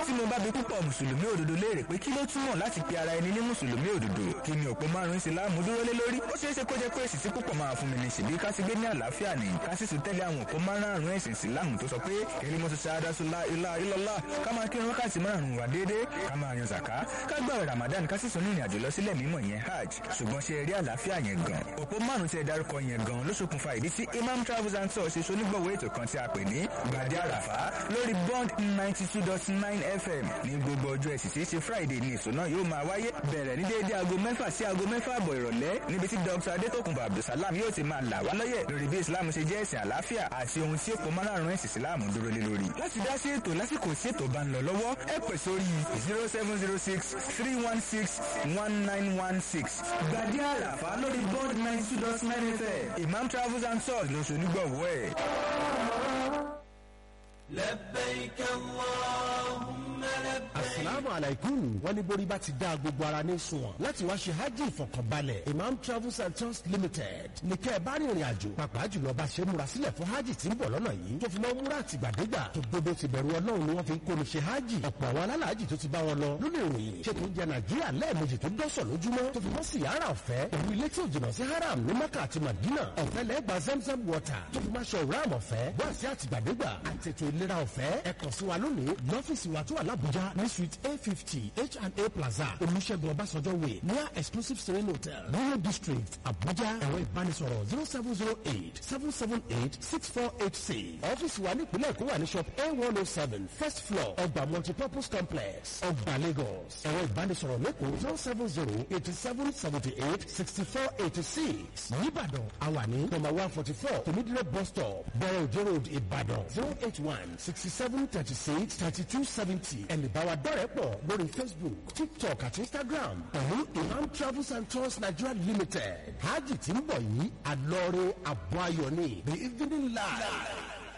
tí mo bá bi púpọ̀ mùsùlùmí òdodo léèrè pé kí ló túmọ̀ láti pe ara ẹni ní mùsùlùmí òdodo kí ni òpó márùn ìsìláàmù dúró lé lórí ó ṣeé ṣe kó jẹ́ pé èsì tí púpọ̀ máa fún mi ní ṣèbí ká ti gbé ní àlàáfíà ní ká sì tún tẹ́lẹ̀ àwọn òpó márùn ẹ̀sìn ìsìláàmù tó sọ pé kẹ́lí mọ́tò ṣáádásúlá ilá ilọ́lá ká máa kírun wákàtí márùn wà déédéé ká máa yan zàká ká gbààwẹ̀ ramadan ká sì tún ní ìrìnàjò lọ sílẹ̀ mímọ́ yẹn hajj ṣùgbọ́n ṣe rí àlàáfíà yẹn gan òpó márùn tí ẹ dárúkọ yẹn gan ló ṣokùnfà ìdí tí imam travels and tours ṣe ṣonígbọ̀wọ́ ètò kan tí a pè ní gbàdé àràfá lórí bond ninety two dot nine fm ní gbogbo ọjọ́ ẹ̀sì tí í ṣe friday ní èso náà yóò máa wáyé bẹ̀rẹ̀ ní déédéé aago mẹ́fà sí aago mẹ́fà àbọ̀ ìrọ̀lẹ́ níbi tí dr adétòkùnbọ̀ abdulsalam yóò ti máa là wá lọ́yẹ̀ lórí bí islam ṣe jẹ́ ẹ̀sìn àlàáfíà àti ohun tí òpó márùn ẹ̀sìn islam dúró lé lórí. láti dá sí ètò lásìkò tí ètò bá ń lọ lọ́wọ́ ẹ pè sórí zero seven zero six three one six one nine one six gbàdé àràfá lórí bond ninety two dot nine fm imam travels and tours ló ṣe onígbọ̀wọ́ ẹ̀. لبيك اللهم لبيك asalaamu alaikum wọ́n ní borí bá ti dá gbogbo ara ní sunwọ̀n láti wá ṣe hajj ìfọkànbalẹ̀ imam travels and tours limited ní kẹ́ ẹ bá rìnrìn àjò pàápàá jùlọ bá ṣe múra sílẹ̀ fún hajj tí ń bọ̀ lọ́nà yìí tó fi mọ́ múra àtìgbàdégbà tó gbogbo ti bẹ̀rù ọlọ́run ni wọ́n fi ń kóni ṣe hajj ọ̀pọ̀ àwọn alálàájì tó ti bá wọn lọ lónìí ìròyìn ṣètò oúnjẹ nàìjíríà lẹ́ẹ̀mejì tó dọ́sọ̀ lójúmọ́ tó fi mọ́ síyára ọ̀fẹ́ pẹ̀lú ilé tí ò jìnnà sí haram ní maka àti madina ọ̀fẹ́ lẹ́gbà zamzam water tó fi máa ṣe ọ̀rám ọ̀fẹ́ bọ́ àti àtìgbàdégbà àtètò ìlera ọ̀fẹ́ ẹ kàn sí wa lónìí lọ́fíìsì wa tó wà lábújá ní suite a fifty H&A plaza olùṣègùn ọbásanjọ́ way near exclusive serene hotel Royal district abuja ẹ̀rọ ìbánisọ̀rọ̀ zero seven zero eight seven seven eight six four eight six ọ́fíìsì wa nípìnlẹ̀ èkó wà ní shop a one oh seven first floor ọgbà multipurpose complex ọgbà lagos ẹ̀rọ ìbánisọ̀rọ̀ lẹ́kọ̀ọ́ zero seven zero eighty seven seventy eight sixty four eighty six nìbàdàn àwa ní number one forty four tòmídìrẹ́ bus stop bẹ̀rẹ̀ òjò road ìbàdàn zero eight one sixty seven thirty six thirty two seventy ẹ̀nìbáwa dọ́rẹ̀ pọ̀ lórí facebook tiktok àti instagram pẹ̀lú imam travels and tours nigeria limited hajj tí ń bọ̀ yìí àlọ́rẹ́ àbọ̀ ayọ̀ ni the evening live.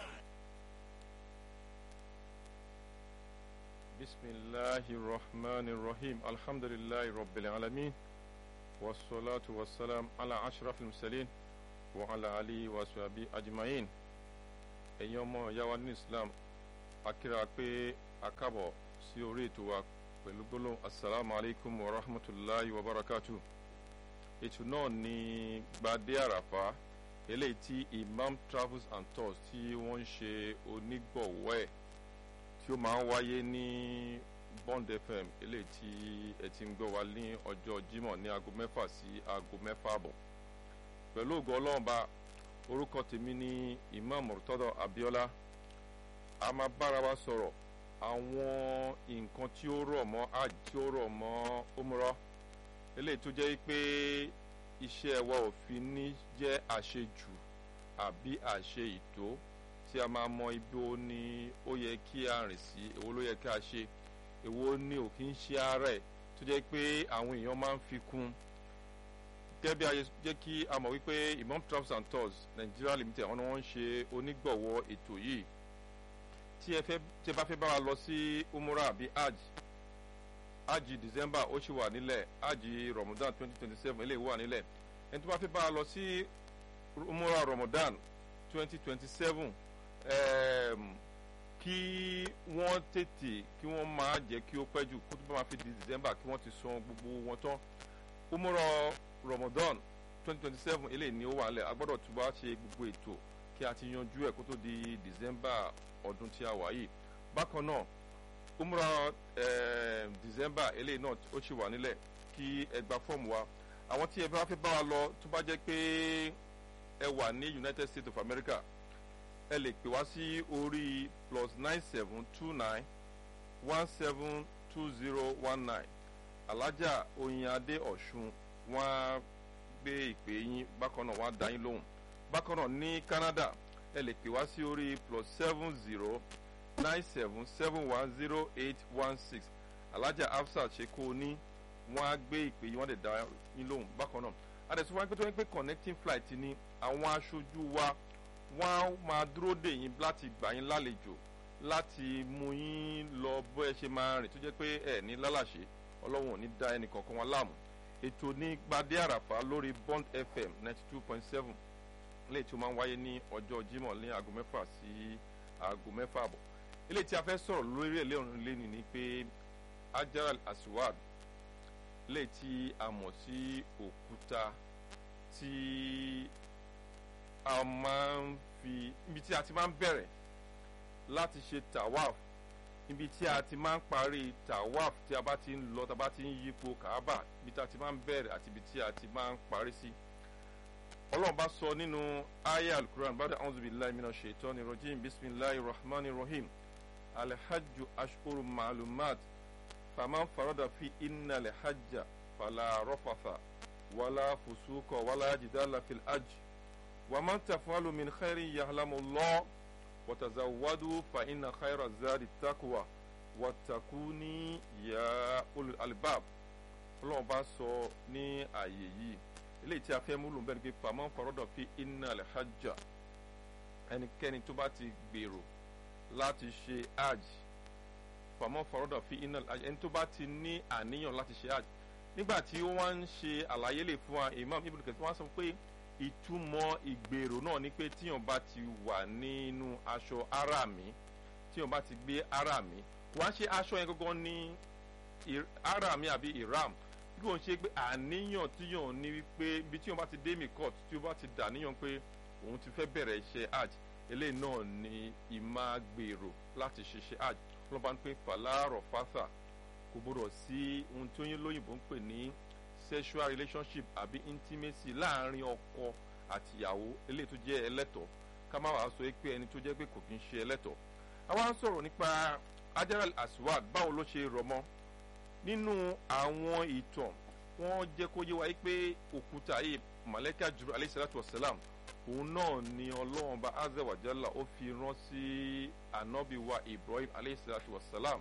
بسم الله الرحمن الرحيم الحمد لله رب العالمين والصلاة والسلام على أشرف المرسلين وعلى آله وصحبه أجمعين ẹ̀yin ọmọ ìyá wa ní Islam akíra pé akábọ̀ sí orí ètò wa pẹ̀lú gbólóhùn asalaamu alaykum wa rahmatulahi wa barakatu ètò náà ní gbadé àràfá eléyìí tí Imam Travels and Tours tí wọ́n ń ṣe onígbọ̀wọ́ ẹ̀ tí ó máa ń wáyé ní Bond FM eléyìí tí ẹ ti ń gbọ́ wa ní ọjọ́ Jímọ̀ ní aago mẹ́fà sí aago mẹ́fà àbọ̀ pẹ̀lú ògo Ọlọ́run bá orúkọ tèmi ní Imam Murtada Abiola a máa bára wa sọ̀rọ̀ àwọn nǹkan tí ó rọ̀ mọ́ hajj tí ó rọ̀ mọ́ umrah eléyìí tó jẹ́ pé iṣẹ́ wa ò fi ní jẹ́ àṣejù àbí àṣe ìtó tí a máa mọ ibi ó ní ó yẹ kí a rìn sí èwo ló yẹ kí a ṣe èwo ní ò kí ń ṣe ara ẹ̀ tó jẹ́ pé àwọn èèyàn máa ń fi kún gẹ́gẹ́ bí a jẹ́ kí a mọ̀ wípé Imam Travels and Tours Nigeria Limited àwọn ni wọ́n ń ṣe onígbọ̀wọ́ ètò yìí tí ẹ fẹ́ tí ẹ bá fẹ́ bá wa lọ sí umrah àbí hajj hajj December ó ṣì wà nílẹ̀ hajj Ramadan twenty twenty seven eléyìí wà nílẹ̀ ẹni tó bá fẹ́ bá wa lọ sí umrah Ramadan twenty twenty seven kí wọ́n tètè kí wọ́n máa jẹ́ kí ó pẹ́ jù kó tó bá máa fi di December kí wọ́n ti san gbogbo wọn tán umrah Ramadan twenty twenty seven eléyìí ni ó wà nílẹ̀ a gbọ́dọ̀ tún bá ṣe gbogbo ètò kí a ti yanjú ẹ̀ kó tó di December ọdún tí a wà yìí bákan náà umrah eh, December eléyìí náà ó ṣì wà nílẹ̀ kí ẹ gba fọ́ọ̀mù wa àwọn tí ẹ bá fẹ́ bá wa lọ tó bá jẹ́ pé ẹ wà ní United States of America ẹ lè pè wá sí orí plus nine seven two nine one seven two zero one nine alájà oyinadé ọ̀ṣun wọ́n á gbé ìpè yín bákan náà wọ́n á dá yín lóhùn bákan náà ní Canada ẹ lè pè wá sí orí plus seven zero nine seven seven one zero eight one six alájà Hafsat ṣeko ní wọ́n á gbé ìpè yín wọ́n lè dá yín lóhùn bákan náà adẹ̀sùn wọn pé tó ń pè connecting flight ni àwọn aṣojú wa wọ́n á máa dúró dè yín láti gbà yín lálejò láti mú yín lọ bó ẹ ṣe máa rìn tó jẹ́ pé ẹ ní lálàṣe ọlọ́run ò ní dá ẹnì kankan wọn láàmú ètò ní gbadé àràfà lórí Bond FM ninety two point seven léyìí tí ó máa ń wáyé ní ọjọ́ Jímọ̀ ní aago mẹ́fà sí aago mẹ́fà àbọ̀ eléyìí tí a fẹ́ sọ̀rọ̀ lórí ẹ̀ lẹ́rùn lẹ́nu ni pé ajar aswad eléyìí tí a mọ̀ sí òkúta tí a máa ń fi ibi tí a ti máa ń bẹ̀rẹ̀ láti ṣe tawaf ibi tí a ti máa ń parí tawaf tí a bá ti ń lọ tá a bá ti ń yípo kaaba ibi tí a ti máa ń bẹ̀rẹ̀ àti ibi tí a ti máa ń parí sí. ọlọ́run bá sọ nínú aya alukuran bàdà a'udhu billahi minash shaitani rajim bisimilahi rahman rahim alhajju ashuru ma'lumat faman farada fi inna alhajja fala rafatha wala fusuka wala jidala fil hajj waman tafalu min khairin yahlamu allah watazawadu fa inna khaira zadi takwa watakuni ya ulul albab ọlọ́run bá sọ ní ààyè yìí eléyìí tí a fẹ́ múlò bẹ́ẹ̀ ni pé faman farada fi inna alhajja ẹnikẹ́ni tó bá ti gbèrò láti ṣe hajj faman farada fi inna alhajja ẹni tó bá ti ní àníyàn láti ṣe hajj nígbà tí wọ́n ń ṣe àlàyé lè fún wa imam ibn kathir wọ́n sọ pé ìtumọ̀ ìgbèrò náà ni pé tíyàn bá ti wà nínú aṣọ arami tíyàn bá ti gbé arami wọ́n á ṣe aṣọ yẹn gangan ní arami àbí iram bí wọ́n ṣe pé àníyàn tíyàn ní wípé ibi tíyàn bá ti dé mi court tí ó bá ti dà níyàn pé òun ti fẹ́ bẹ̀rẹ̀ iṣẹ́ hajj eléyìí náà ni ìmágbèrò láti ṣiṣẹ́ hajj wọ́n bá ń pè fàlàrọ̀ fásà kò gbọdọ̀ sí ohun tí oyin lóyìnbó ń pè ní sexual relationship àbí intimacy láàrin ọkọ àtìyàwó eléyìí tó jẹ́ ẹlẹ́tọ̀ ká má wàá sọ pé ẹni tó jẹ́ pé kò kí ń ṣe ẹlẹ́tọ̀ àwa ń sọ̀rọ̀ nípa ajaral aswad báwo ló ṣe rọ̀ mọ́ nínú àwọn ìtàn wọ́n jẹ́ kó yé wa pé òkúta yìí maleka juru alayhi salatu wa salam òun náà ni ọlọ́run bá azawajalla ó fi rán sí anabi wa ibrahim alayhi salatu wa salam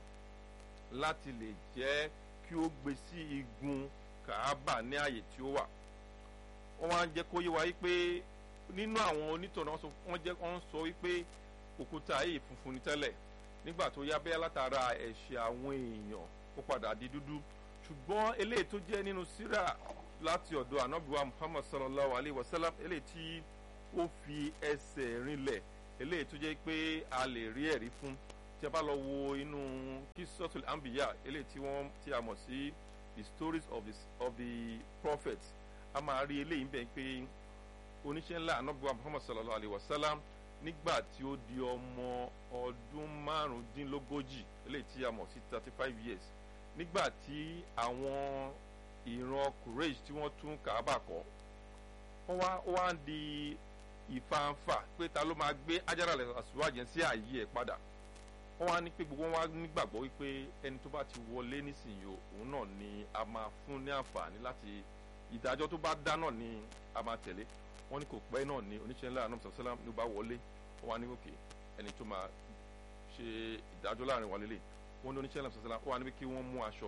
láti lè jẹ́ kí ó gbé sí igun kàábà ní ààyè tí ó wà wọ́n wá ń jẹ́ kó yé wa wípé nínú àwọn onítọ̀nà wọ́n jẹ́ wọ́n sọ wípé òkúta yìí funfun ní tẹ́lẹ̀ nígbà tó yá bẹ́ẹ̀ látara ẹ̀ṣẹ̀ àwọn èèyàn ó padà di dúdú ṣùgbọ́n eléyìí tó jẹ́ nínú síra láti ọ̀dọ̀ anabiwa muhammad sallallahu alayhi wa sallam eléyìí tí ó fi ẹsẹ̀ rinlẹ̀ eléyìí tó jẹ́ pé a lè rí ẹ̀rí fún tí a bá lọ wo inú kisotul ambiya eléyìí tí wọ́n tí a mọ̀ sí the stories of the of the prophets a máa rí eléyìí bẹ́ẹ̀ pé oníṣẹ́ ńlá anabiwa muhammad sallallahu alayhi wa sallam nígbà tí ó di ọmọ ọdún márùndínlógójì eléyìí tí a mọ̀ sí thirty five years nígbà tí àwọn ìran kureish tí wọ́n tún kàábà kọ́ wọ́n wá ó wá ń di ìfanfà pé ta ló máa gbé ajára àsùnwájẹ sí ààyè ẹ̀ padà wọ́n wá ní pé gbogbo wọn wá nígbàgbọ́ wípé ẹni tó bá ti wọlé nísìnyí òun náà ni a máa fún ní àǹfààní láti ìdájọ́ tó bá dá náà ni a máa tẹ̀lé wọ́n ní kò pẹ́ náà ni oníṣẹ́ ńlá anam sàlám ló bá wọlé wọ́n wá ní òkè ẹni tó máa ṣe ìdájọ́ láàrin wa lélẹ̀ wọ́n ní oníṣẹ́ ńlá sàlám wọ́n wá ní pé kí wọ́n mú aṣọ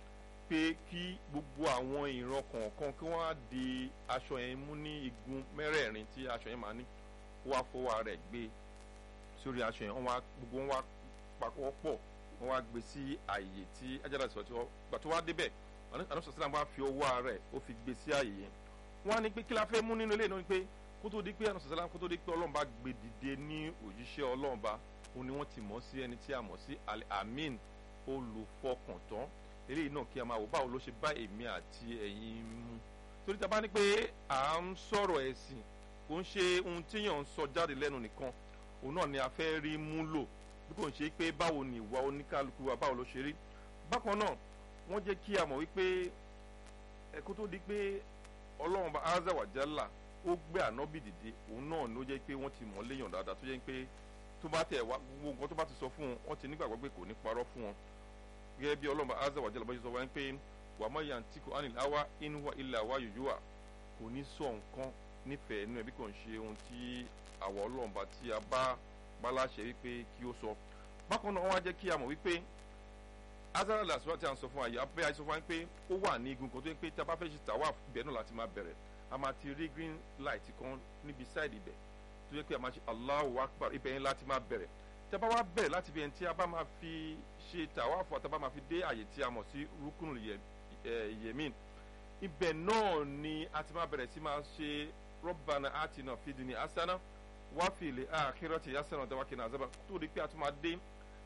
pé kí gbogbo àwọn ìran kọ̀ọ̀kan kí wọ́n á di aṣọ yẹn mú ní igun mẹ́rẹ̀ẹ̀rin tí aṣọ yẹn máa ní wọ́n á fọwọ́ rẹ̀ gbé sórí aṣọ yẹn wọ́n wá gbogbo wọn wá papọ̀ pọ̀ wọ́n wá gbé sí àyè tí ajára ìsọ̀tí wọn gbà tó wá débẹ̀ anam sàlám wá fi ọwọ́ rẹ̀ ó fi gbé sí àyè yẹn wọ́n á ní pé kí la fẹ́ mú nínú ilé náà ni pé kó tó di pé anam sàlám kó tó di pé ọlọ́run bá gbé dìde ní òjíṣẹ́ ọlọ́run bá òun ni wọ́n ti mọ̀ sí ẹni tí a mọ̀ sí amin olùfọkàntán eléyìí náà kí a máa wò báwo ló ṣe bá èmi àti ẹ̀yin mu torí ta bá ní pé à ń sọ̀rọ̀ ẹ̀sìn kò ń ṣe ohun tíyàn ń sọ jáde lẹ́nu nìkan òun náà ni a fẹ́ rí mú lò bí kò ń ṣe pé báwo ni ìwà oníkálukú wa báwo ló ṣe rí bákan náà wọ́n jẹ́ kí a mọ̀ wípé ẹ̀kọ́ tó di pé ọlọ́run bá azawajala ó gbé ànábì dìde òun náà ló jẹ́ pé wọ́n ti mọ̀ léèyàn dáadáa tó jẹ́ pé tó bá tẹ̀ wá gbogbo nǹkan tó bá ti sọ fún wọn wọ́n ti nígbàgbọ́ pé kò ní parọ́ fún wọn gẹ́gẹ́ bí ọlọ́run azza wa jalla bá ṣe sọ wáyé pé wà má yà ń tí kò ánìlá wá inú wa ilà wa yòyó wa kò ní sọ nǹkan nífẹ̀ẹ́ inú ẹbí kò ń ṣe ohun tí àwọ̀ ọlọ́run bá tí a bá bá láṣẹ wípé kí ó sọ bákan náà wọ́n á jẹ́ kí a mọ̀ wípé azara làṣọ tí a ń sọ fún wa yìí abẹ́ àìsàn fún wa pé ó wà ní igun kan tó yẹ pé tí a bá fẹ́ ṣe tàwa ibẹ̀ náà láti máa bẹ̀rẹ̀ a máa ti rí green light kan níbi sáìdì ibẹ̀ tó yẹ pé a máa ṣe Allahu Akbar ibẹ̀ yẹn láti máa bẹ̀rẹ̀ tí a bá wá bẹ̀rẹ̀ láti bí ẹni tí a bá máa fi ṣe tàwáfù àti a bá máa fi dé àyè tí a mọ̀ sí rúkúnù yẹmín ibẹ̀ náà ni a ti máa bẹ̀rẹ̀ sí máa ṣe Rabbana atina fid dunya hasana wa fil akhirati hasana wa qina azaban tó di pé a tún máa dé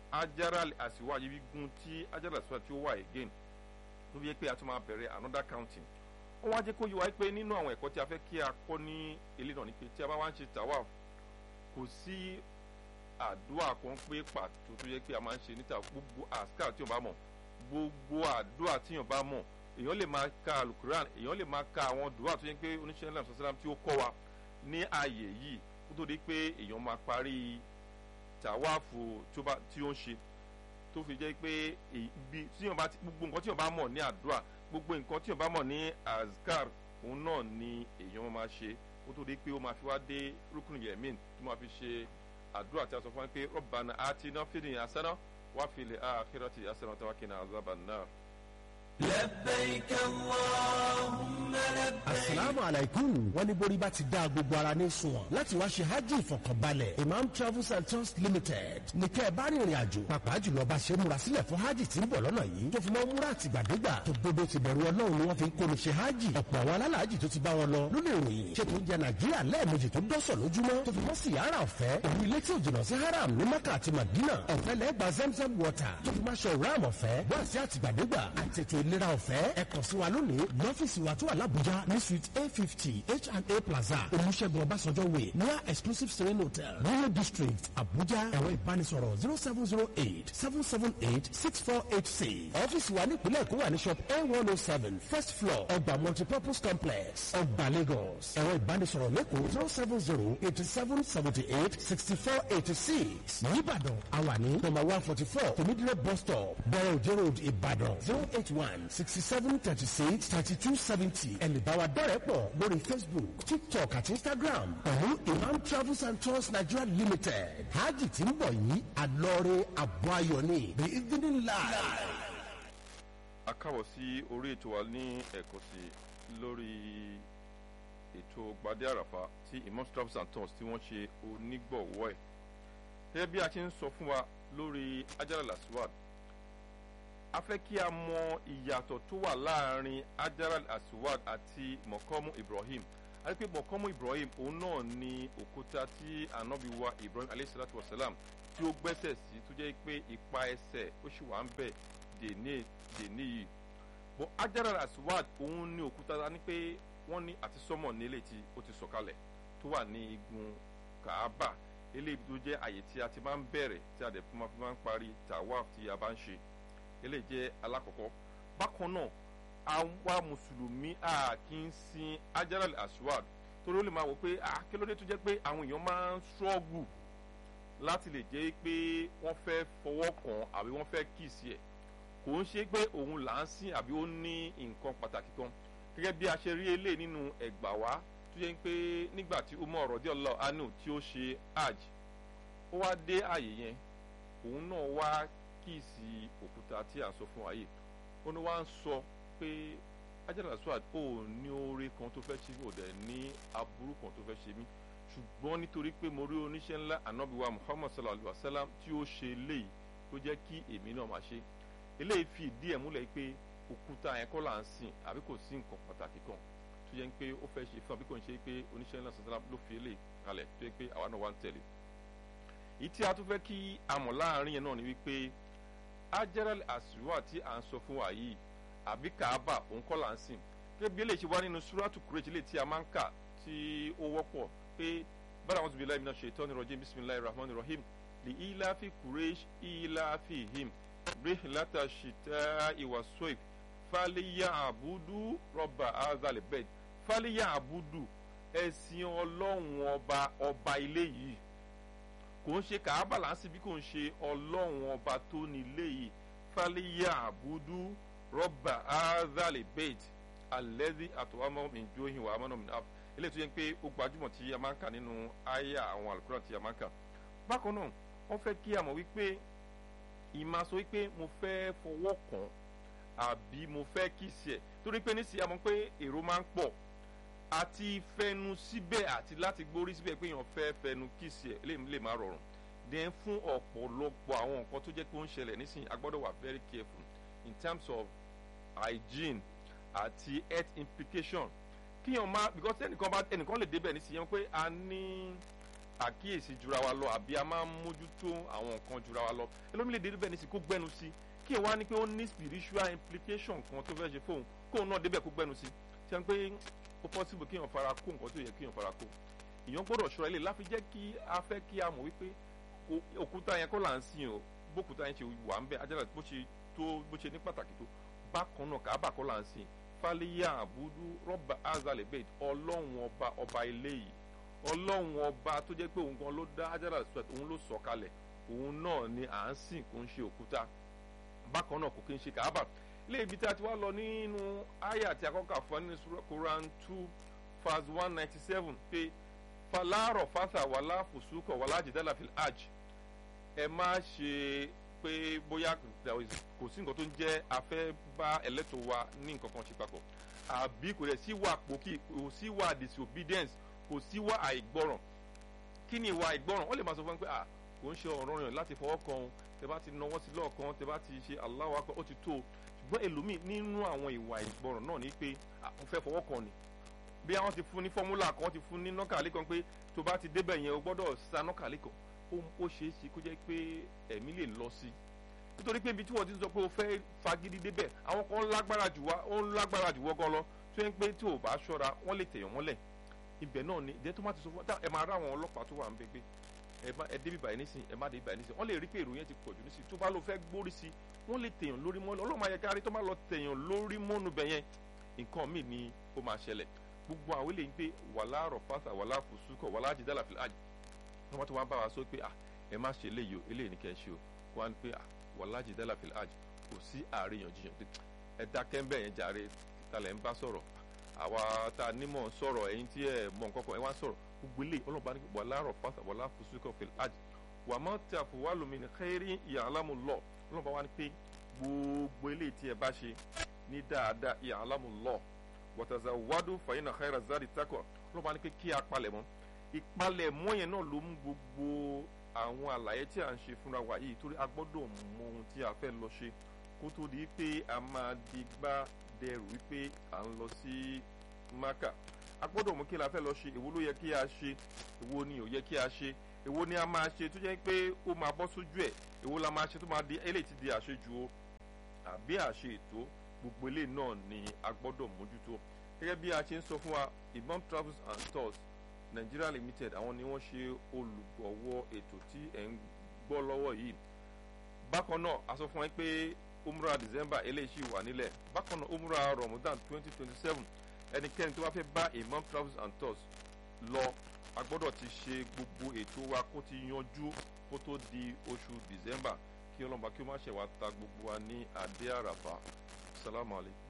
ajaral asiwad igun tí ajaral asiwad tí ó wà again ló fi yẹ pé a tún máa bẹ̀rẹ̀ another counting ó wá jẹ́ kó yé wa pé nínú àwọn ẹ̀kọ́ tí a fẹ́ kí a kọ́ ní ilé náà ni pé tí a bá wá ń ṣe tawaf kò sí àdúrà kan pé pàtó tó yẹ pé a máa ń ṣe níta gbogbo àṣkà tí yóò bá mọ̀ gbogbo àdúrà tí yóò bá mọ̀ èèyàn lè máa ka alukuran èèyàn lè máa ka àwọn dùwà tó yẹ pé oníṣẹ́ ńlá ṣàṣàlám tí ó kọ́ wa ní ààyè yìí kó tó di pé èèyàn máa parí tàwáàfù tí ó ń ṣe tó fi jẹ́ pé ibi tí yóò bá gbogbo nǹkan tí yóò bá mọ̀ ní àdúrà gbogbo nǹkan tí yóò bá mọ̀ ní azkar òun náà ni èèyàn máa ṣe kó tó di pé ó máa fi wá dé rúkùn yẹ̀mín tó máa fi ṣe àdúrà tí a sọ fún wa pé rọ́bànà àti iná fìdí àsánà wá fìlẹ̀ àkírọ̀tì àsánà tó wá kí ní àzábà náà. لبيك اللهم لبيك asalaamu alaikum wọ́n ní borí bá ti dá gbogbo ara ní sunwọ̀n láti wá ṣe hajj ìfọ̀kànbalẹ̀ imam travels and tours limited ní kẹ́ ẹ bá rìnrìn àjò pàápàá jùlọ bá ṣe múra sílẹ̀ fún hajj tí ń bọ̀ lọ́nà yìí tó fi mọ́ múra àtìgbàdégbà tó gbogbo ti bẹ̀rù ọlọ́run ni wọ́n fi ń kó ní ṣe hajj ọ̀pọ̀ àwọn alálàájì tó ti bá wọn lọ ló lè ròyìn ṣètò oúnjẹ nàìjíríà lẹ́ẹ̀mejì tó dọ́sọ̀ lójúmọ́ tó fi mọ́ sí yàrá ọ̀fẹ́ òun ilé tí ò jìnnà sí haram ní maka àti madina ọ̀fẹ́ lẹ́gbà zemzem water tó fi máa ṣe ram ọ̀fẹ́ wá sí àtìgbàdégbà àtètò ìlera ọ̀fẹ́ ẹ kàn sí wa lónìí lọ́fíìsì wa tó wà lábújá ní suite a fifty H&A plaza olùṣègùn ọbásanjọ́ way near exclusive serene hotel royal district abuja ẹ̀rọ ìbánisọ̀rọ̀ zero seven zero eight seven seven eight six four eight six ọ́fíìsì wa nípìnlẹ̀ èkó wà ní shop a one oh seven first floor ọgbà multipurpose complex ọgbà lagos ẹ̀rọ ìbánisọ̀rọ̀ lẹ́kọ̀ọ́ zero seven zero eighty seven seventy eight sixty four eighty six nìbàdàn àwa ní number one forty four tòmídìrẹ́ bus stop bẹ̀rẹ̀ òjò road ìbàdàn zero eight one sixty seven thirty six thirty two seventy ẹ̀lẹ́bàwà dọ́rẹ̀ pọ̀ lórí facebook tiktok àti instagram pẹ̀lú imam travels and tours nigeria limited hajj tí ń bọ̀ yìí àlọ́ọ̀rẹ́ àbọ̀ ayọ̀ ni the evening live. a káwọ̀ sí orí ètò wa ní ẹ̀kọ́ sí lórí ètò gbadé àràfà tí imam travels and tours tí wọ́n ṣe onígbọ̀wọ́ ẹ̀ gẹ́gẹ́ bí a ti ń sọ fún wa lórí ajala laswad a fẹ́ kí a mọ ìyàtọ̀ tó wà láàrin ajaral aswad àti mọ̀kọ́mù ibrahim a rí pé mọ̀kọ́mù ibrahim òun náà ni òkúta tí anabi wa ibrahim aleyhisalatu wasalam tí ó gbẹ́sẹ̀ sí tó jẹ́ pé ipa ẹsẹ̀ ó sì wà ń bẹ̀ dèní dèní yìí bọ́ ajaral aswad òun ni òkúta ní pé wọ́n ní àti sọ́mọ̀ nílé tí ó ti sọ̀kalẹ̀ tó wà ní igun kaaba eléyìí tó jẹ́ àyè tí a ti máa ń bẹ̀rẹ̀ tí a dẹ̀ fi máa ń parí tawaf tí a bá ń ṣe eléyìí jẹ́ alákọ̀ọ́kọ́ bákan náà àwa mùsùlùmí a kì í sin ajaral aswad torí ó lè máa wò pé a kí ló dé tó jẹ́ pé àwọn èèyàn máa ń ṣọ́ọ̀gù láti lè jẹ́ pé wọ́n fẹ́ fọwọ́ kàn àbí wọ́n fẹ́ kíìsì ẹ̀ kò ń ṣe pé òun là ń sìn àbí ó ní nǹkan pàtàkì kan gẹ́gẹ́ bí a ṣe rí eléyìí nínú ẹ̀gbà wá tó yẹ pé nígbà tí umar rọdíọ̀lá anu tí ó ṣe hajj ó wá dé àyè yẹn òun náà wá kíìsì òkúta tí a sọ fún wa yìí ó ní wá ń sọ pé ajala swad ó ní oore kan tó fẹ́ ṣe mí ò dẹ̀ ní aburú kan tó fẹ́ ṣe mí ṣùgbọ́n nítorí pé mo rí oníṣẹ́ ńlá anabiwa muhammad sallallahu alayhi wa sallam tí ó ṣe léyìí tó jẹ́ kí èmi náà máa ṣe eléyìí fi ìdí ẹ̀ múlẹ̀ pé òkúta yẹn kọ́ là ń sìn àbí kò sí nǹkan pàtàkì kan tó yẹ pé ó fẹ́ ṣe fún àbí kò ń ṣe pé oníṣẹ́ ńlá sallallahu ló fi eléyìí kalẹ̀ tó yẹ pé àwa náà wá ń tẹ̀lé ìyí tí a tún fẹ́ kí a mọ̀ láàrin yẹn náà ni wípé ajaral aswa tí à ń sọ fún wa yìí àbí kaaba òun kọ́ là ń sìn gẹ́gẹ́ bí eléyìí ṣe wá nínú suratu kureji lè tí a máa ń kà tí ó wọ́pọ̀ pé bára wọn tún bí láì mìíràn ṣe ìtọ́ni rọ̀jẹ́ bisimilayi rahman rahim li ilafi kuresh ilafi him rihlata shita iwa soif faliya abudu rọba azalibed faliya abudu ẹ̀sìn ọlọ́run ọba ọba ilé yìí kò ń ṣe kàábà láǹsì bí kò ń ṣe ọlọ́run ọba tó nílé yìí fàlíyà àbúdú rọ́bà áázàlè bẹ́ẹ̀t alẹ́dí àtọwámọ́ ìjọyìn wà ámọ́nà mìíràn eléyìí tó yẹ pé ó gbajúmọ̀ tí a máa ń kà nínú àyà àwọn àlùkùrán tí a máa ń kà bákan náà wọ́n fẹ́ kí a mọ̀ wípé ìmọ̀ sọ wípé mo fẹ́ fọwọ́ kàn àbí mo fẹ́ kìsì ẹ̀ torí pé nísìnyí a mọ̀ pé èrò máa ń pọ̀ àti fẹnu síbẹ̀ àti láti gbórí síbẹ̀ pé èèyàn fẹ́ fẹnu kìsì ẹ̀ lè má rọrùn then fún ọ̀pọ̀lọpọ̀ àwọn nǹkan tó jẹ́ pé ó ń ṣẹlẹ̀ nísìnyí a gbọ́dọ̀ wà very careful in terms of hygiene àti health implication kíyàn má because ẹnìkan bá ẹnìkan lè débẹ̀ nísìnyí pé a ní àkíyèsí jura wa lọ àbí a máa ń mójútó àwọn nǹkan jura wa lọ ẹlòmíì lè dé bẹ́ẹ̀ ní sí kó gbẹ́nu sí kí ẹ wá ní pé ó ní spiritual implication kan tó fẹ́ ṣe fóun kóun náà débẹ̀ kó gbẹ́nu sí ṣe ń pé ó possible kí èèyàn fara kó nǹkan tó yẹ kí èèyàn fara kó èèyàn gbọ́dọ̀ ṣọ́ra ilé láfi jẹ́ kí a fẹ́ kí a mọ̀ wípé òkúta yẹn kọ́ là ń sìn o bókúta yẹn ṣe wà ń bẹ ajára bó ṣe tó bó ṣe ní pàtàkì tó bákan náà kàábà kọ́ là ń sìn fàlíyà àbúdú rọ́bà azalebet ọlọ́run ọba ọba ilé yìí ọlọ́run ọba tó jẹ́ pé òun gan ló dá ajára sweat òun ló sọ kalẹ̀ òun náà ni à ń sìn kó ń ṣe òkúta bákan náà kò kí ń ṣe kàábà ilé ibi tí a ti wá lọ nínú àyà tí a kọ́kà fún nínú Quran two verse one ninety seven pé fàlàrọ̀ fàtà wàlá fùsùkọ̀ wàlá jìdálà fil hajj ẹ má ṣe pé bóyá kò sí nǹkan tó ń jẹ́ afẹ́ bá ẹlẹ́tọ̀ wa ní nǹkan kan ṣe papọ̀ àbí kò rẹ̀ sí wà pòkì kò sí wà disobedience kò sí wà àìgbọràn kí ni ìwà àìgbọràn wọ́n lè máa sọ fún mi pé à kò ń ṣe ọ̀rọ̀ yàn láti fọwọ́ kan òun tẹ bá ti nawọ́ sí lọ́ọ̀kan tẹ bá ti ṣe Allahu Akbar ó ti tó o ṣùgbọ́n èlòmíì nínú àwọn ìwà àìgbọràn náà ni pé àwọn fẹ́ fọwọ́ kan ni bí àwọn ti fún ní fọ́múlà kan ti fún ní nọ́kàlẹ́ kan pé tó bá ti débẹ̀ yẹn o gbọ́dọ̀ sa nọ́kàlẹ́ kan ó ṣeé ṣe kó jẹ́ pé ẹ̀mí lè lọ sí nítorí pé ibi tí wọ́n ti sọ pé o fẹ́ fagídí débẹ̀ àwọn kan lágbára jù wá ó ń lágbára jù wọ́ gan lọ tó yẹn pé tí o bá ṣọ́ra wọ́n lè tẹ̀yàn mọ́lẹ̀ ibẹ̀ náà ni ìdẹ́ tó má ti sọ fún ẹ máa rá àwọn ọlọ́pàá tó wà ń bẹ́gbẹ́ ẹ débi báyìí nísìn ẹ má débi báyìí nísìn wọ́n lè rí pé èrò yẹn ti pọ̀jù nísìn tó bá lọ fẹ́ gbórí sí wọ́n lè tẹ̀yàn lórí mọ́lẹ̀ ọlọ́mọ ayẹkárí tó má lọ tẹ̀yàn lórí mọ́nu bẹ̀yẹn nǹkan míì ni ó máa ṣẹlẹ̀ gbogbo àwọn eléyìí pé wàlá rọ̀fàṣà wàlá fùsùkọ̀ wàlá jìdálà fìlà àjì wọ́n ti wá bá wa sọ pé ah ẹ má ṣe eléyìí o eléyìí ní kẹ́ ẹ ṣe o kó wá ní pé ah wàlá jìdálà fìlà àjì kò sí àríyànjiyàn pé ẹ dákẹ́ ń bẹ̀ yẹn jàre talẹ̀ ń bá sọ̀rọ̀ àwa tá a nímọ̀ sọ̀rọ̀ ẹ̀yin tí ẹ mọ̀ nǹkan kan ẹ wá sọ̀rọ̀ gbogbo eléyìí ọlọ́ba ní wàlá rọ̀fàṣà wàlá fùsùkọ̀ fìlà àjì wà má tí a fò wá lómi ní xẹ́rí ìyàlámù lọ ọlọ́ba wa ní pé gbogbo eléyìí tí ẹ bá ṣe ní dáadáa ìyàlámù lọ wọ́tàzà wádùú fàyínà xẹ́rà zari takọ̀ ọlọ́ba ní pé kí a palẹ̀ mọ́ ìpalẹ̀ mọ́ yẹn náà ló mú gbogbo àwọn àlàyé tí a ń ṣe fúnra wa yìí torí a gbọ́dọ̀ mọ ohun tí a fẹ́ lọ ṣe kó tó di pé a máa di gbá dẹrù wípé à ń lọ sí maka a gbọ́dọ̀ mú kí la fẹ́ lọ ṣe èwo ló yẹ kí a ṣe èwo ni ò yẹ kí a ṣe èwo ni a máa ṣe tó jẹ́ pé ó máa bọ́ sójú ẹ̀ èwo la máa ṣe tó máa di eléyìí ti di àṣejù o àbí àṣe ètò gbogbo eléyìí náà ni a gbọ́dọ̀ mójútó gẹ́gẹ́ bí a ṣe ń sọ fún wa Imam Travels and Tours Nigeria Limited àwọn ni wọ́n ṣe olùgbọ̀wọ́ ètò tí ẹ̀ ń gbọ́ lọ́wọ́ yìí bákan náà a sọ fún wa pé umrah December eléyìí ṣì wà nílẹ̀ bákan náà umrah Ramadan twenty twenty seven ẹnikẹ́ni tó bá fẹ́ bá Imam Travels and Tours lọ a gbọ́dọ̀ ti ṣe gbogbo ètò wa kó ti yanjú kó tó di oṣù December kí ọlọ́mọba kí ó má ṣe wá ta gbogbo wa ní adé àràfà salamu alaykum.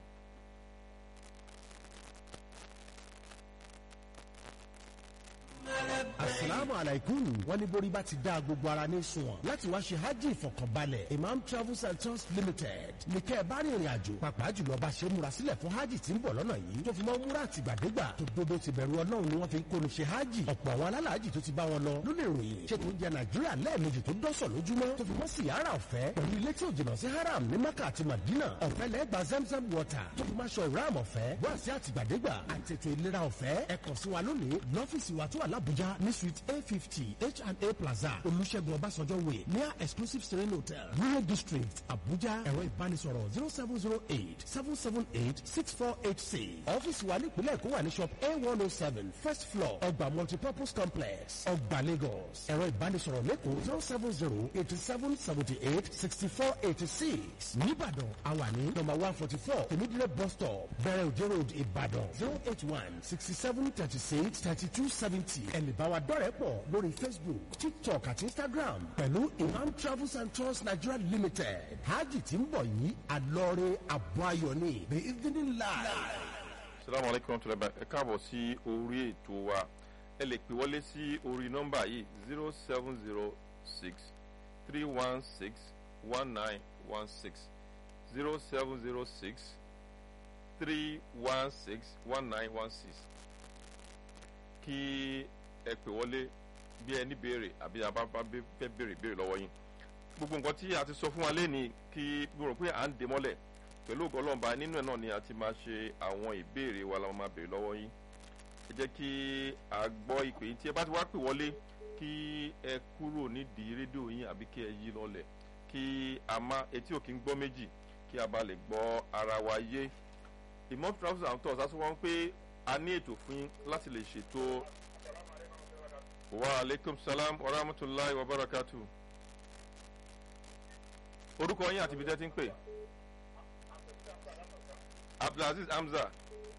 asalaamu alaikum wọ́n ní borí bá ti dá gbogbo ara ní sunwọ̀n láti wá ṣe hajj ìfọ̀kànbalẹ̀ imam travels and tours limited ní kẹ́ ẹ bá rìnrìn àjò pàápàá jùlọ bá ṣe múra sílẹ̀ fún hajj tí ń bọ̀ lọ́nà yìí tó fi mọ́ múra àtìgbàdégbà tó dodo ti bẹ̀rù ọlọ́run ni wọ́n fi ń kóni ṣe hajj ọ̀pọ̀ àwọn alálàájì tó ti bá wọn lọ ló lè ròyìn ṣé tó ń jẹ nàìjíríà lẹ́ẹ̀mejì tó dọ́sọ̀ lójúmọ́ tó fi mọ́ síyára ọ̀fẹ́ pẹ̀lú ilé tí ò jìnnà sí haram ní maka àti madina ọ̀fẹ́ lẹ́gbàá zamzam water tó fi máa ṣọ ìram ọ̀fẹ́ wá sí àtìgbàdégbà àtètò ìlera ọ̀fẹ́ ẹ kàn sí wa lónìí lọ́fíìsì wa tó wà lábújá ní suite a fifty H&A plaza olùṣègùn ọbásanjọ́ way near exclusive serene hotel rural district abuja ẹ̀rọ ìbánisọ̀rọ̀ zero seven zero eight seven seven eight six four eight six ọ́fíìsì wa nípìnlẹ̀ èkó wà ní shop a one oh seven first floor ọgbà multipurpose complex ọgbà lagos ẹ̀rọ ìbánisọ̀rọ̀ lẹ́kọ̀ọ́ zero seven zero eighty seven seventy eight sixty four eighty six nìbàdàn àwa ní number one forty four tèmídìrẹ́ bus stop bẹ̀rẹ̀ òjò road ìbàdàn zero eight one sixty seven thirty six thirty two seventy ẹ̀lẹ́bàwà dọ́rẹ̀ pọ̀ lórí facebook tiktok àti instagram pẹ̀lú imam travels and tours nigeria limited hajj tí ń bọ̀ yìí àlọ́ọ̀rẹ́ àbọ̀ ayọ̀ ni the evening live. salamu alaykum wa rahmatulahi ẹ káàbọ̀ sí orí ètò wa ẹ lè pè wọlé sí orí nọ́mbà yìí zero seven zero six three one six one nine one six zero seven zero six three one six one nine one six kí ẹ pè wọlé bí ẹni béèrè àbí abábá fẹ́ béèrè béèrè lọ́wọ́ yín gbogbo nǹkan tí a ti sọ fún wa lẹ́ni kí mo rò pé à ń dè mọ́lẹ̀ pẹ̀lú ògo ọlọ́mọba nínú ẹ̀ náà ni a ti máa ṣe àwọn ìbéèrè wa la máa béèrè lọ́wọ́ yín ẹ jẹ́ kí a gbọ́ ìpè yín tí ẹ bá ti wá pè wọlé kí ẹ kúrò nídìí rédíò yín àbí kí ẹ yí lọlẹ̀ kí a má etí ò kí ń gbọ́ méjì kí a bá lè gbọ́ ara wa yé imam travels and tours aṣọ wọn pé a ní ètò fún yín láti lè ṣètò wa aleykum salam wa rahmatulahi wa barakatu orúkọ yín àti ibi tẹ́ ti ń pè abdulaziz hamza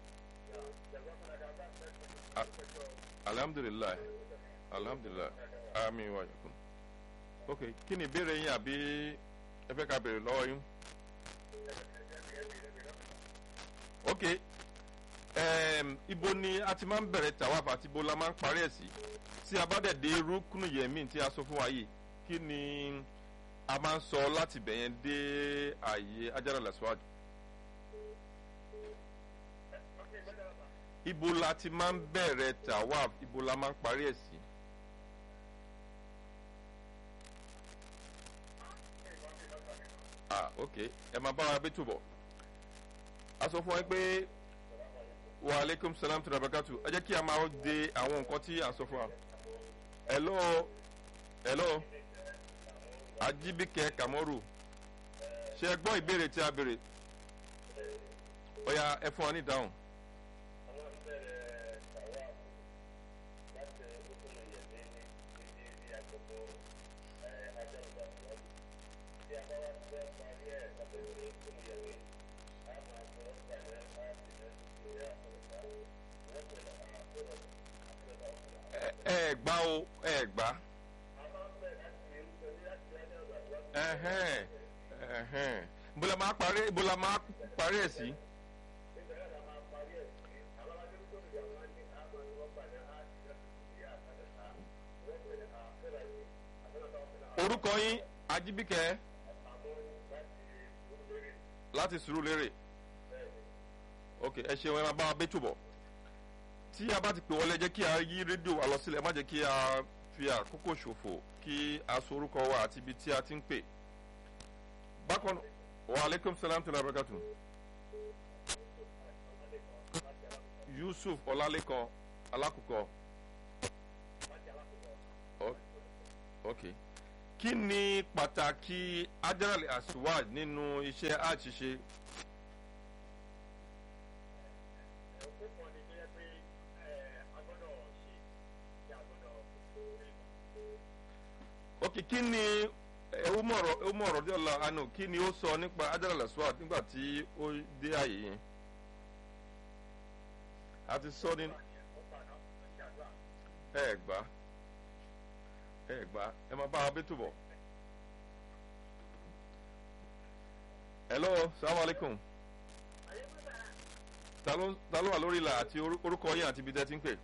A- alhamdulilayi alhamdulilayi ami wa yakun ok kí ni ìbéèrè yín àbí ẹ fẹ́ ká béèrè lọ́wọ́ yín ok um, ibo ni a ti máa ń bẹ̀rẹ̀ tawaf àti ibo la máa ń parí ẹ̀ sí tí a bá dẹ̀ dé rúkúnù yẹ̀mí tí a sọ fún wa yìí kí ni a máa ń sọ láti bẹ̀yẹn dé ààyè ajára lẹ́síwájú. ibo la ti máa ń bẹ̀rẹ̀ tawaf ibo la máa ń parí ẹ̀ sí. ah ok ẹ máa bá wa bí túbọ̀ a sọ fún wa pé wa aleykum salam tura bakatu ẹ jẹ́ kí a máa de àwọn nǹkan tí a sọ fún wa. hello hello ajibike kamoru ṣe ẹ gbọ́ ìbéèrè tí a béèrè ọ̀ya ẹ fún wa ní ìdáhùn. ẹ ẹ gbá o ẹ gbá. ẹhẹn ẹhẹn bóla máa parí bóla máa parí ẹ sí. orúkọ yín ajibike láti sùúrù lérè ok ẹ ṣeun ẹ máa bá wa bẹ́tù bọ̀ tí a bá ti pè wọlé jẹ́ kí a yí rédíò wa lọ sílẹ̀ má jẹ́ kí a fi àkókò ṣòfò kí a sọ orúkọ wa àti ibi tí a ti ń pè. bákan wa aleykum salam tó lábẹ́kàtù. yusuf ọlálẹ́kan alákùkọ. O- ok kí ni pàtàkì ajarali aswad nínú iṣẹ́ àṣìṣe ok kí ni ewúmọ̀rọ̀ ewúmọ̀rọ̀ díẹ̀ lọ àánú kí ni ó sọ nípa ajarali aswad nígbà tí ó dé àyè yẹn a ti sọ ní ẹ gbà ẹ gbà ẹ máa bá wa bí túbọ̀. hello salamu alaikum ta ló ta ló wà lórí ìlà àti orú- orúkọ yín àti ibi tẹ́ ti ń pè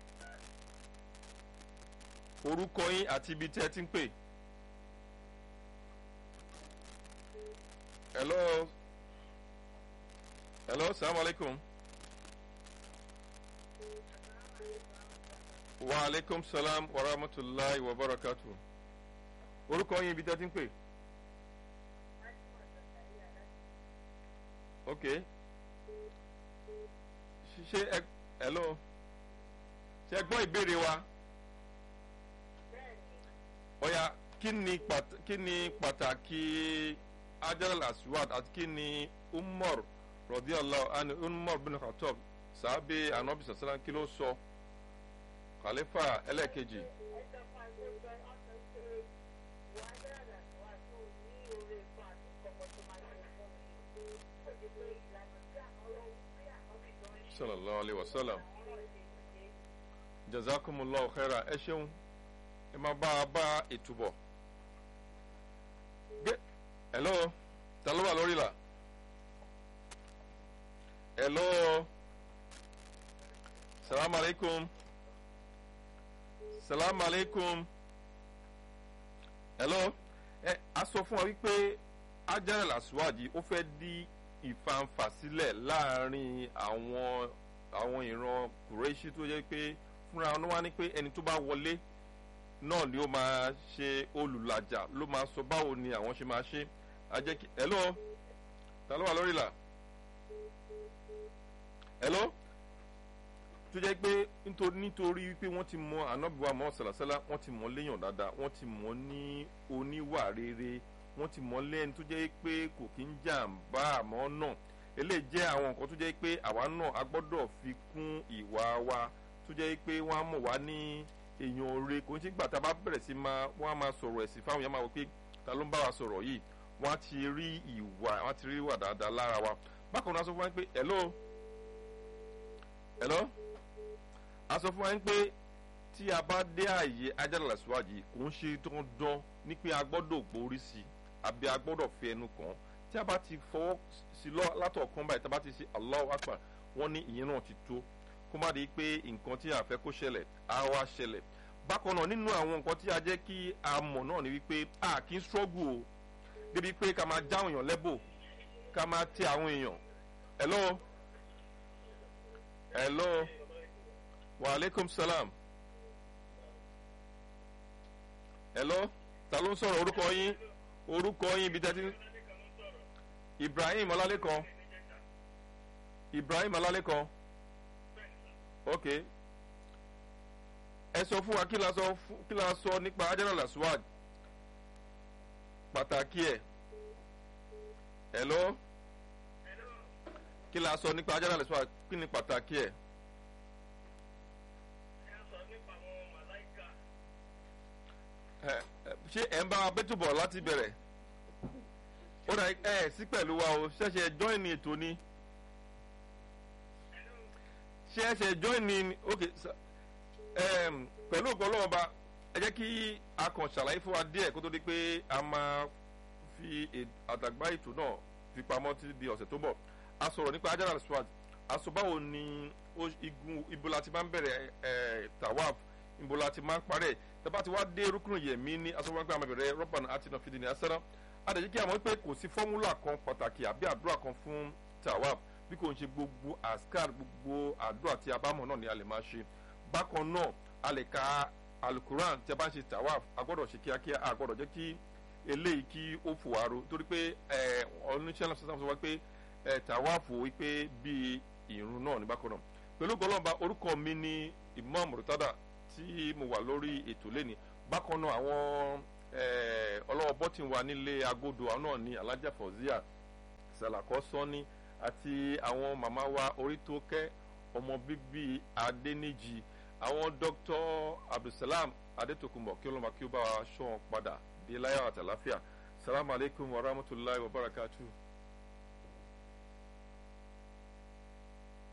orúkọ yín àti ibi tẹ́ ti ń pè hello hello salamu alaikum wa alaikum salam wa rahmatulahi wa barakatu orúkọ yín ibi tẹ́ ti ń pè ok ṣe ẹ hello ṣe ẹ gbọ́ ìbéèrè wa ọ̀ya kí ni pàt- kí ni pàtàkì ajalal aswad àti kí ni umar rọdíàlá àni umar bin khatab sàábé anabi sàsàlá kí ló sọ khalifa ẹlẹ́ẹ̀kejì sallallahu alayhi wa sallam jazakumullahu khaira ẹ ṣeun ẹ máa bá a bá ìtúbọ̀ gbé hello ta ló wà lórí la hello salaam aleykum salaam aleykum hello ẹ a sọ fún wa wípé ajarel aswadi ó fẹ́ di ìfanfà sílẹ̀ láàrin àwọn àwọn ìran kùrẹ́ṣí tó yẹ pé fúnra wọn wá ní pé ẹni tó bá wọlé náà ni ó máa ṣe olùlàjà ló máa sọ báwo ni àwọn ṣe máa ṣe ajẹ́ kí hello ta ló wà lórí là hello tó jẹ́ pé nítorí wípé wọ́n ti mọ anábìwá mọ́ sàlàsálà wọ́n ti mọ léèyàn dáadáa wọ́n ti mọ ní oníwà rere wọ́n ti mọ lẹ́ni tó jẹ́ pé kò kí ń jàǹbá àmọ́ náà eléyìí jẹ́ àwọn nǹkan tó jẹ́ pé àwa náà a gbọ́dọ̀ fi kún ìwà wa tó jẹ́ pé wọ́n á mọ̀ wá ní èèyàn oore kò ní sí gbà tá a bá bẹ̀rẹ̀ sí máa wọ́n á máa sọ̀rọ̀ ẹ̀sìn fáwọn èèyàn máa wọ pé ta ló ń bá wa sọ̀rọ̀ yìí wọ́n á ti rí ìwà wọ́n á ti rí ìwà dáadáa lára wa bákan náà a sọ fún wa pé hello hello a sọ fún wa pé tí a bá dé ààyè ajára síwájú kò ń ṣe dandan ní pé a gbọ́dọ̀ gbórí sí i àbí a gbọ́dọ̀ fi ẹnu kàn tí a bá ti fọwọ́ sí lọ látọ̀kan báyìí tí a bá ti ṣe Allahu Akbar wọ́n ní ìyẹn náà ti tó kó má di pé nǹkan tí a fẹ́ kó ṣẹlẹ̀ á wá ṣẹlẹ̀ bákan náà nínú àwọn nǹkan tí a jẹ́ kí a mọ̀ náà ni wípé a kì í struggle o débi pé ká máa jáwọn èèyàn lẹ́bò ká máa tẹ àwọn èèyàn hello hello wa aleykum salam hello ta ló ń sọ̀rọ̀ orúkọ yín orúkọ yín ibi tẹ́tí Ibrahim Ọlálékan Ibrahim Ọlálékan ok ẹ sọ fún wa kí la sọ kí la sọ nípa Hajara Laswad pàtàkì ẹ hello kí la sọ nípa Hajara Laswad kí ni pàtàkì ẹ. ṣé ẹ̀ ń bá wa bẹ́tù bọ̀ láti bẹ̀rẹ̀ ó dà ẹ sí pẹ̀lú wa o ṣẹ̀ṣẹ̀ join ní ètò ni ṣé ẹ ṣe join ní ok pẹ̀lú ògbọ́n lọ́wọ́ ba ẹ jẹ́ kí a kàn ṣàlàyé fún wa díẹ̀ kó tó di pé a máa fi àdàgbà ètò náà fi pamọ́ tí di ọ̀sẹ̀ tó bọ̀ a sọ̀rọ̀ nípa Hajara Laswad a sọ báwo ni igun ibo la ti máa ń bẹ̀rẹ̀ tawaf ibo la ti máa ń parẹ́ tẹ́bá ti wá dé rúkúrú yẹ̀mí ní asọ́wọ́gbẹ́ àmàbẹ̀rẹ̀ rọ́bàn àti nàfídìí ní asẹ́rán adàjí kí a mọ̀ pé kò sí fọ́múlà kan pàtàkì àbí àdúrà kan fún tawaf bí kò ń ṣe gbogbo askar gbogbo àdúrà tí a bá mọ̀ náà ni a lè máa ṣe bákan náà a lè ka alukuran tí a bá ń ṣe tawaf a gbọ́dọ̀ ṣe kíákíá a gbọ́dọ̀ jẹ́ kí eléyìí kí ó fò wá ro torí pé oníṣẹ́ náà sọ wá pé tawaf wípé bíi ìrun náà ní bákan náà pẹ̀lú gbọ́lọ́ba orúkọ mi ní Imam Murtada tí mo wà lórí ètò lẹ́ni bákan náà àwọn ọlọ́wọ́ bọ́tì wa nílé agodo àwọn náà ní alájà fọ̀zíà sàlàkọ́ sọ́ni àti àwọn màmá wa orítókẹ́ ọmọ bíbí adẹ́nìjì àwọn dr abdulsalam adetokunbo kí ọlọ́mọ kí ó bá wa ṣọ́ wọn padà dé láyọ̀ àtàláfíà salamu alaykum wa rahmatulahi wa barakatuh.